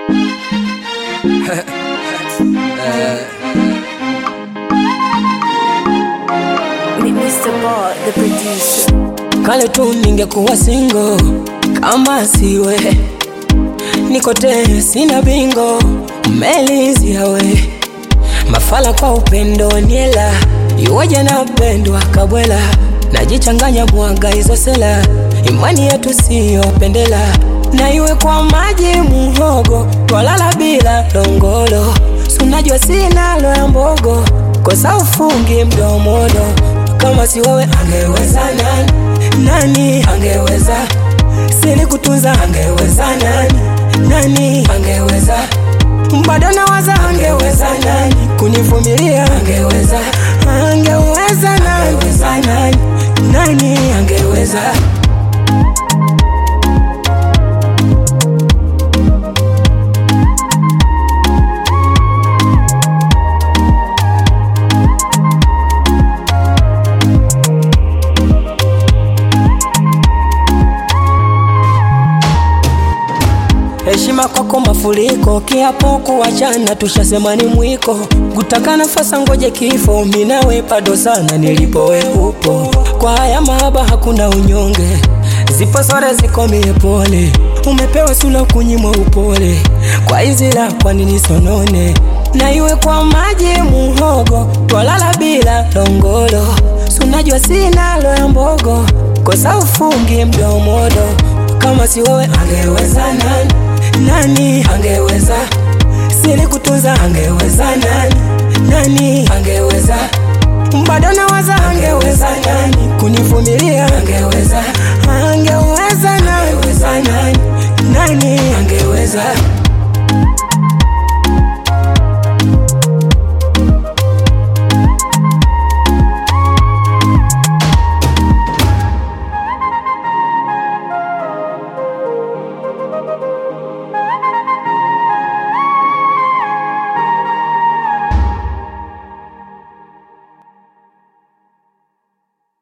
Mr. Ball, the producer. Kale tu ningekuwa single kama siwe niko te sina bingo umelizia we mafala kwa upendo niela iwaja napendwa kabwela najichanganya mwaga hizo sela imani yetu siyo pendela na iwe kwa maji muhogo twalala bila longolo sunajua sinalo ya mbogo kosa ufungi mdomodo kama si wewe angeweza nani nani angeweza sili kutunza angeweza nani nani angeweza bado nawaza angeweza nani kunivumilia angeweza angeweza nani nani nani angeweza heshima kwako mafuriko, kiapo kuachana tushasema ni mwiko, kutaka nafasi ngoje kifo, mimi nawe bado sana nilipo we upo, kwa haya mahaba hakuna unyonge, zipo sore ziko mie pole, umepewa sula kunyimwa upole, kwa hizi la kwa nini sonone, na iwe kwa maji muhogo, twalala bila longolo, sunajua sinalo ya mbogo, kosa ufungi mdomodo, kama si wewe angeweza nani nani angeweza sili kutunza angeweza nani nani angeweza bado nawaza angeweza nani kunivumilia angeweza angeweza nani nani nani angeweza